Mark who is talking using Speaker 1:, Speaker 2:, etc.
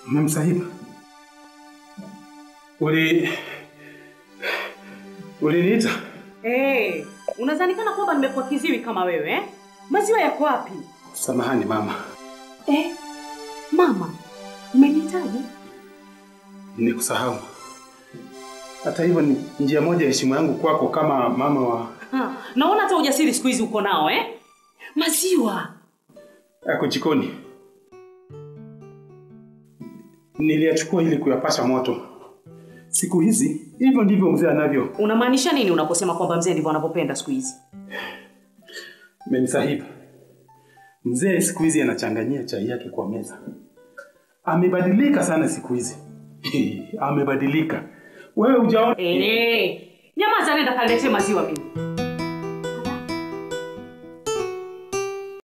Speaker 1: Memsahiba, uli uliniita?
Speaker 2: Hey, unadhani kana kwamba nimekuwa kiziwi kama wewe eh? Maziwa yako wapi?
Speaker 1: Samahani mama,
Speaker 2: Eh, mama, umenihitaji?
Speaker 1: nikusahau. Hata hivyo ni njia moja ya heshima yangu kwako kama mama wa
Speaker 2: Ha, naona hata ujasiri siku hizi uko nao eh? Maziwa.
Speaker 1: yako jikoni. Niliyachukua ili kuyapasha moto. Siku hizi hivyo ndivyo mzee anavyo.
Speaker 2: Unamaanisha nini unaposema kwamba mzee ndivyo anavyopenda siku hizi?
Speaker 1: Memsahiba, mzee siku hizi anachanganyia chai yake kwa meza. Amebadilika sana siku hizi. Amebadilika. Wewe hujaona?
Speaker 2: Eh, nyamaza, nenda kaniletee maziwa mimi.